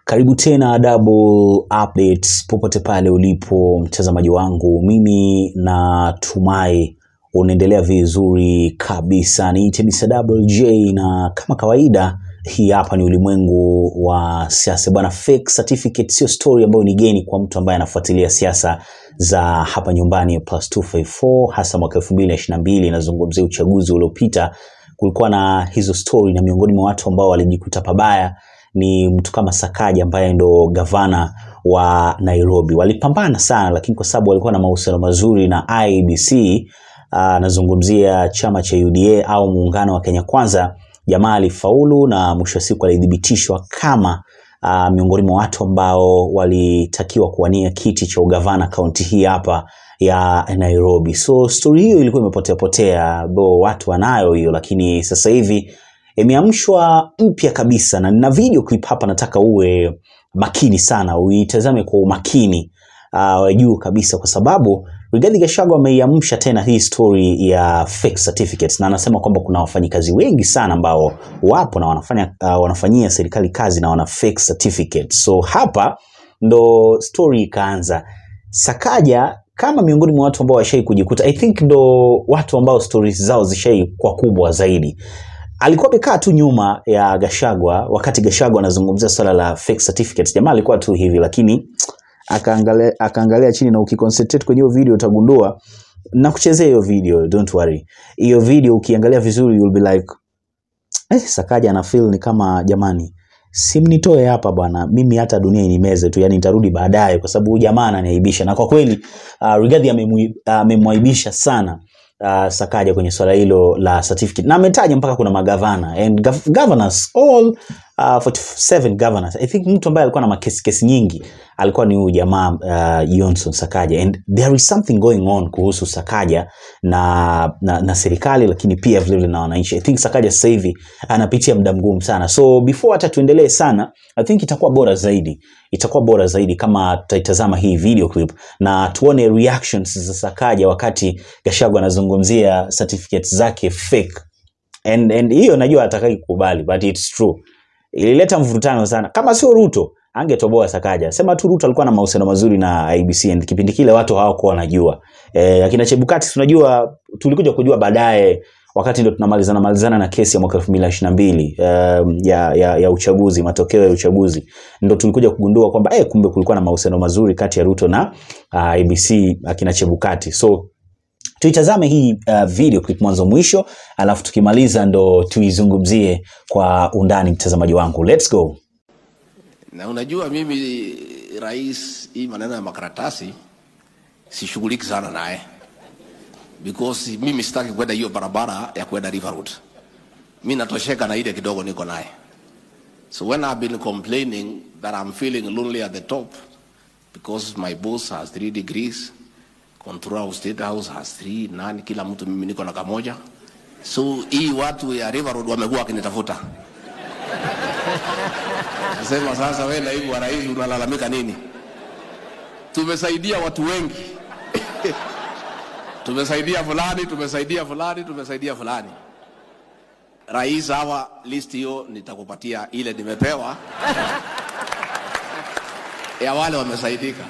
Karibu tena Double Updates popote pale ulipo mtazamaji wangu, mimi natumai unaendelea vizuri kabisa. Niite Mr. Double J na kama kawaida, hii hapa ni ulimwengu wa siasa bwana. Fake certificate sio story ambayo ni geni kwa mtu ambaye anafuatilia siasa za hapa nyumbani plus 254 hasa mwaka 2022 inazungumzia uchaguzi uliopita. Kulikuwa na hizo story na miongoni mwa watu ambao walijikuta pabaya ni mtu kama Sakaja ambaye ndo gavana wa Nairobi. Walipambana sana, lakini kwa sababu walikuwa na mahusiano mazuri na IEBC, anazungumzia chama cha UDA au muungano wa Kenya Kwanza, jamaa alifaulu na mwisho wa siku alithibitishwa kama uh, miongoni mwa watu ambao walitakiwa kuwania kiti cha ugavana kaunti hii hapa ya Nairobi. So story hiyo ilikuwa imepotea potea, bo watu wanayo hiyo, lakini sasa hivi imeamshwa mpya kabisa, na nina video clip hapa, nataka uwe makini sana, uitazame kwa umakini uh, juu kabisa, kwa sababu Rigathi Gachagua ameiamsha tena hii story ya fake certificates, na anasema kwamba kuna wafanyikazi wengi sana ambao wapo na wanafanya uh, wanafanyia serikali kazi na wana fake certificates. So hapa ndo story ikaanza. Sakaja kama miongoni mwa watu ambao washai kujikuta, I think ndo watu ambao stories zao zishai kwa kubwa zaidi alikuwa amekaa tu nyuma ya Gashagwa wakati Gashagwa anazungumzia swala la fake certificates. Jamaa alikuwa tu hivi, lakini akaangalia akaangalia chini, na ukiconcentrate kwenye hiyo video utagundua na kuchezea hiyo video, don't worry. Hiyo video ukiangalia vizuri you'll be like eh, Sakaja ana feel ni kama jamani, simnitoe hapa bwana, mimi hata dunia inimeze tu, yani nitarudi baadaye, kwa sababu huyu jamaa ananiaibisha. Na kwa kweli uh, Rigathi amemwaibisha uh, sana uh, Sakaja kwenye swala hilo la certificate na ametaja mpaka kuna magavana and gov governors all uh, 47 governors I think mtu ambaye alikuwa na makesi kesi nyingi alikuwa ni huyu jamaa uh, Johnson Sakaja and there is something going on kuhusu Sakaja na, na, na serikali lakini pia vile vile na wananchi. I think Sakaja sasa hivi anapitia muda mgumu sana, so before hata tuendelee sana, I think itakuwa bora zaidi, itakuwa bora zaidi kama tutaitazama hii video clip na tuone reactions za Sakaja wakati Gachagua anazungumzia certificates zake fake and and hiyo najua atakai kukubali but it's true. Ilileta mvurutano sana, kama sio Ruto angetoboa Sakaja. Sema tu Ruto alikuwa na mahusiano mazuri na IBC and kipindi kile watu hawakuwa wanajua. Eh, akina Chebukati tunajua tulikuja kujua baadaye wakati ndo tunamalizana malizana na kesi ya mwaka 2022 um, ya, ya, ya uchaguzi, matokeo ya uchaguzi ndo tulikuja kugundua kwamba eh, kumbe kulikuwa na mahusiano mazuri kati ya Ruto na uh, IBC akina Chebukati. So tuitazame hii uh, video clip mwanzo mwisho, alafu tukimaliza ndo tuizungumzie kwa undani, mtazamaji wangu. Let's go. Na unajua mimi rais, hii maneno ya makaratasi sishughuliki sana naye because mimi sitaki kwenda hiyo barabara ya kwenda River Road. Mimi natosheka na ile kidogo niko naye. So when I've been complaining that I'm feeling lonely at the top because my boss has three degrees, controller of state house has three, nani kila mtu mimi niko na kamoja. So hii watu ya River Road wamekuwa wakinitafuta. Nasema sasa, wewe naibu wa rais unalalamika nini? Tumesaidia watu wengi tumesaidia fulani, tumesaidia fulani, tumesaidia fulani. Rais, hawa list hiyo nitakupatia ile nimepewa ya wale wamesaidika.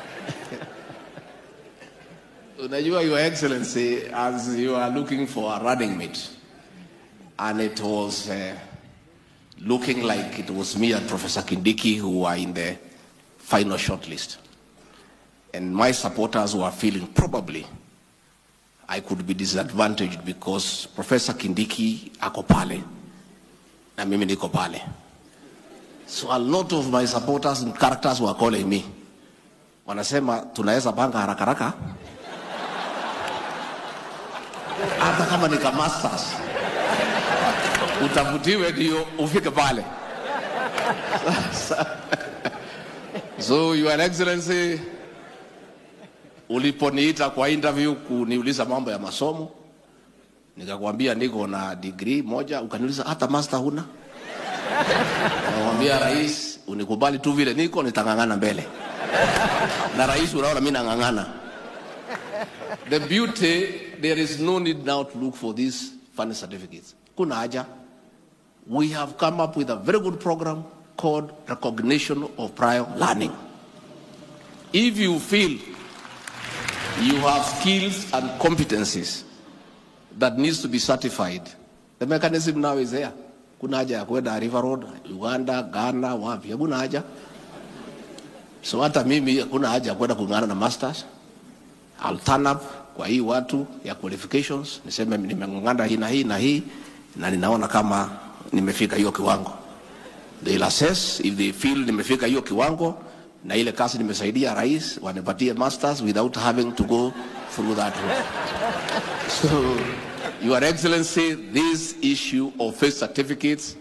Unajua, Your Excellency, as you are looking for a running mate and it was uh, looking like it was me and Professor Kindiki who were in the final shortlist. And my supporters were feeling probably I could be disadvantaged because Professor Kindiki ako pale na mimi niko pale. So a lot of my supporters and characters were calling me. Wanasema tunaweza panga haraka haraka hata kama ni masters utafutiwe ndio ufike pale. So your excellency uliponiita kwa interview kuniuliza mambo ya masomo, nikakwambia niko na degree moja, ukaniuliza hata master huna. Nikamwambia rais, unikubali tu vile niko, nitang'ang'ana mbele. Na rais, unaona mimi nang'ang'ana. The beauty, there is no need now to look for these funny certificates. Kuna haja. We have come up with a very good program called recognition of prior learning. If you feel you have skills and competencies that needs to be certified, the mechanism now is there. Kuna haja ya kwenda River Road, Uganda, Ghana, wapi? Hakuna haja. So hata mimi hakuna haja ya kwenda kung'ana na masters. I'll turn up kwa hii watu ya qualifications, niseme nimeng'ang'ana hii na hii na hii na ninaona kama nimefika hiyo kiwango. They'll assess if they feel nimefika hiyo kiwango na ile kazi nimesaidia rais wanipatie masters without having to go through that route. So, Your Excellency, this issue of faith certificates,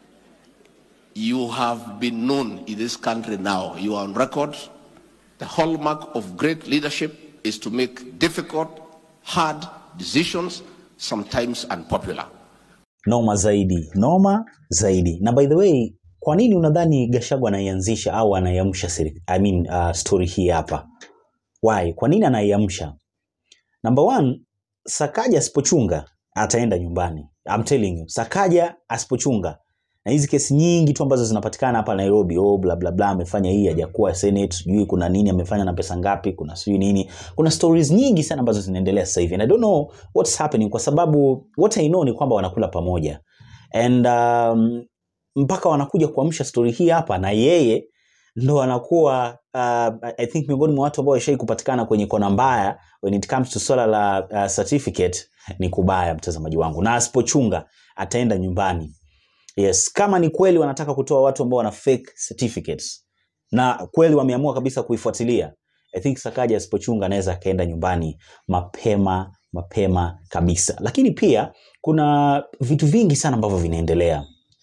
you have been known in this country now. You are on record. The hallmark of great leadership is to make difficult, hard decisions, sometimes unpopular. Noma zaidi, noma zaidi. Na by the way, kwa nini unadhani Gachagua anaianzisha au anaiamsha seri- I mean, uh, story hii hapa? Why? Kwa nini anaiamsha? Number one, Sakaja asipochunga ataenda nyumbani. I'm telling you, Sakaja asipochunga na hizi kesi nyingi tu ambazo zinapatikana hapa Nairobi, oh bla bla bla, amefanya hii hajakuwa Senate, sijui kuna nini amefanya na pesa ngapi, kuna sijui nini, kuna stories nyingi sana ambazo zinaendelea sasa hivi and I don't know what's happening, kwa sababu what I know ni kwamba wanakula pamoja and um, mpaka wanakuja kuamsha story hii hapa na yeye ndo anakuwa uh, I think miongoni mwa watu ambao washai kupatikana kwenye kona mbaya when it comes to swala la uh, certificate ni kubaya, mtazamaji wangu, na asipochunga ataenda nyumbani. Yes, kama ni kweli wanataka kutoa watu ambao wana fake certificates na kweli wameamua kabisa kuifuatilia, I think Sakaja asipochunga anaweza akaenda nyumbani mapema mapema kabisa. Lakini pia kuna vitu vingi sana ambavyo vinaendelea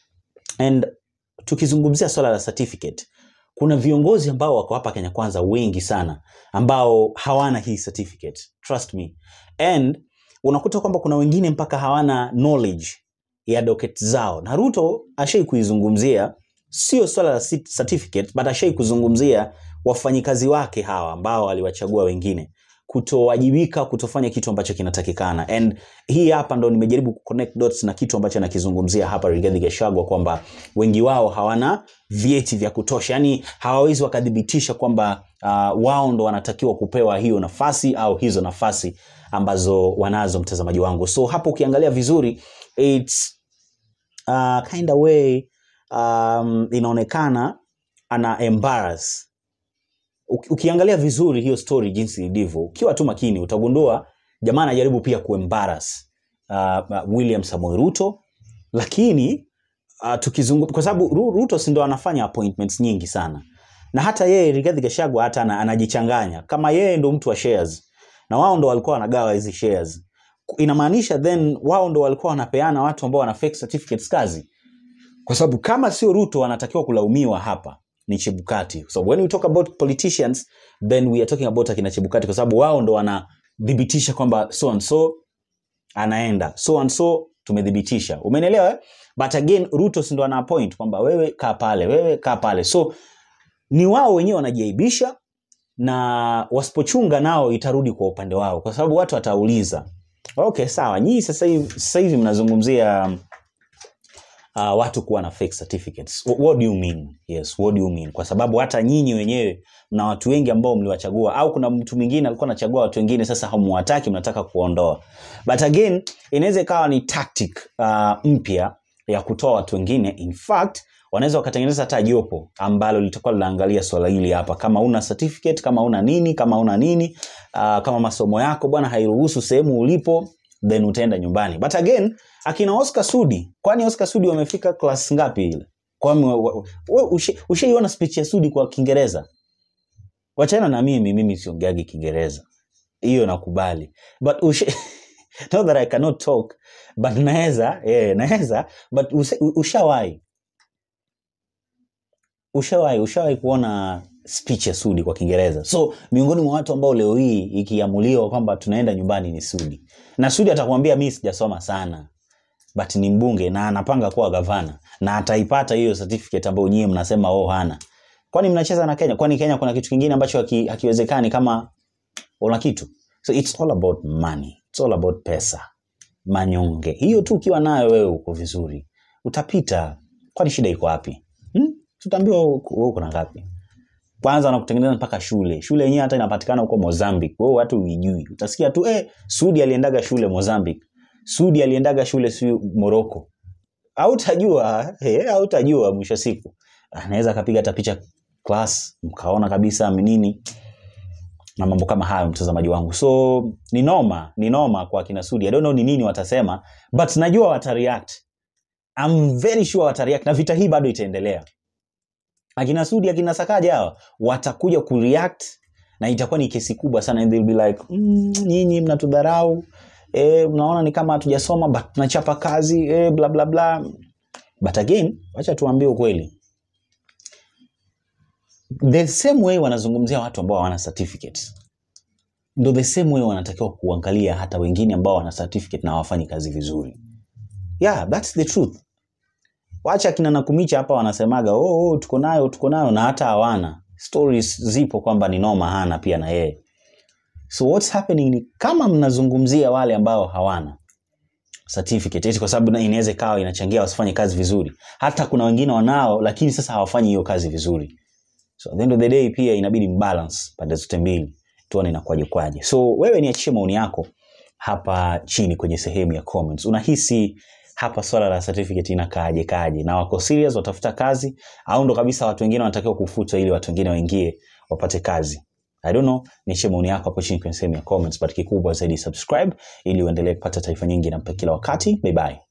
and tukizungumzia swala la certificate kuna viongozi ambao wako hapa Kenya Kwanza wengi sana ambao hawana hii certificate trust me and unakuta kwamba kuna wengine mpaka hawana knowledge ya docket zao na Ruto ashai kuizungumzia sio swala la sit- certificate but ashai kuzungumzia wafanyikazi wake hawa ambao aliwachagua wengine kutowajibika kutofanya kitu ambacho kinatakikana and hii hapa ndo nimejaribu kuconnect dots na kitu ambacho anakizungumzia hapa Rigathi Gachagua kwamba wengi wao hawana vyeti vya kutosha yani hawawezi wakathibitisha kwamba uh, wao ndo wanatakiwa kupewa hiyo nafasi au hizo nafasi ambazo wanazo mtazamaji wangu so hapo ukiangalia vizuri it's uh, kind of way um, inaonekana ana embarrass Uki- ukiangalia vizuri hiyo story jinsi ilivyo ukiwa tu makini utagundua jamaa anajaribu pia kuembarrass uh, uh, William Samoei Ruto lakini uh, tukizungu kwa sababu Ru- Ruto si ndo anafanya appointments nyingi sana na hata yeye Rigathi Gachagua hata ana, anajichanganya kama yeye ndo mtu wa shares na wao ndo walikuwa wanagawa hizi shares inamaanisha then wao ndo walikuwa wanapeana watu ambao wana fake certificates kazi kwa sababu kama sio Ruto anatakiwa kulaumiwa hapa ni Chebukati. So when we talk about politicians then we are talking about akina Chebukati kwa sababu wao ndo wanathibitisha kwamba so and so anaenda so and so tumethibitisha. Umenielewa? eh? But again Ruto si ndo ana appoint kwamba wewe kaa pale, wewe kaa pale. So ni wao wenyewe wanajiaibisha na wasipochunga nao itarudi kwa upande wao kwa sababu watu watauliza okay sawa nyinyi sasa hivi sasa hivi mnazungumzia uh, watu kuwa na fake certificates what, what do you mean yes what do you mean kwa sababu hata nyinyi wenyewe mna watu wengi ambao mliwachagua au kuna mtu mwingine alikuwa anachagua watu wengine sasa hamuwataki mnataka kuondoa but again inaweza ikawa ni tactic uh, mpya ya kutoa watu wengine in fact wanaweza wakatengeneza hata jopo ambalo litakuwa linaangalia swala hili hapa kama una certificate kama una nini kama una nini uh, kama masomo yako bwana hairuhusu sehemu ulipo then utaenda nyumbani but again akina Oscar Sudi kwani Oscar Sudi wamefika class ngapi ile kwani wa- wa- we- ushe- ushaiona speech ya Sudi kwa Kiingereza wachana na mimi mimi siongeagi Kiingereza hiyo nakubali but ushe not that I cannot talk but naweza eh naweza but use- u- ushawahi ushawahi ushawahi kuona speech ya Sudi kwa Kiingereza. So miongoni mwa watu ambao leo hii ikiamuliwa kwamba tunaenda nyumbani ni Sudi, na Sudi atakwambia mimi sijasoma sana but ni mbunge na anapanga kuwa gavana na ataipata hiyo certificate ambayo nyie mnasema oh hana. Kwani mnacheza na Kenya? Kwani Kenya kuna kitu kingine ambacho haki- hakiwezekani kama una kitu? So it's all about money. It's all about pesa, manyonge. Hiyo tu ukiwa nayo wewe uko vizuri, utapita. Kwani shida iko wapi? Hmm? tutaambiwa wewe uko na ngapi kwanza wanakutengeneza mpaka shule shule yenyewe hata inapatikana huko Mozambique wewe watu uijui utasikia tu eh Sudi aliendaga shule Mozambique Sudi aliendaga shule si Morocco hautajua eh hautajua mwisho wa siku anaweza akapiga hata picha class mkaona kabisa nini na mambo kama hayo mtazamaji wangu so ni noma ni noma kwa kina Sudi I don't know ni nini watasema but najua watareact I'm very sure watareact na vita hii bado itaendelea akina Sudi akina Sakaja hawa watakuja kureact na itakuwa ni kesi kubwa sana and they'll be like mm, nyinyi mnatudharau eh, mnaona ni kama hatujasoma but tunachapa kazi eh, bla bla bla but again wacha tuambie ukweli the same way wanazungumzia watu ambao hawana certificate ndo the same way wanatakiwa kuangalia hata wengine ambao wana certificate na hawafanyi kazi vizuri yeah that's the truth wacha kina nakumicha hapa wanasemaga oh, oh, tuko nayo tuko nayo na hata hawana stories zipo kwamba ni noma hana pia na yeye so what's happening ni kama mnazungumzia wale ambao hawana certificate eti kwa sababu na- inaweza ikawa inachangia wasifanye kazi vizuri hata kuna wengine wanao lakini sasa hawafanyi hiyo kazi vizuri so at the end of the day pia inabidi mbalance pande zote mbili tuone inakuwaje kwaje so wewe niachie maoni yako hapa chini kwenye sehemu ya comments unahisi hapa swala la certificate inakaaje kaje na wako serious watafuta kazi au ndo kabisa watu wengine wanatakiwa kufutwa ili watu wengine waingie wapate kazi I don't know, niachie maoni yako hapo chini kwenye sehemu ya comments, but kikubwa zaidi subscribe ili uendelee kupata taarifa nyingi na kila wakati. Bye bye.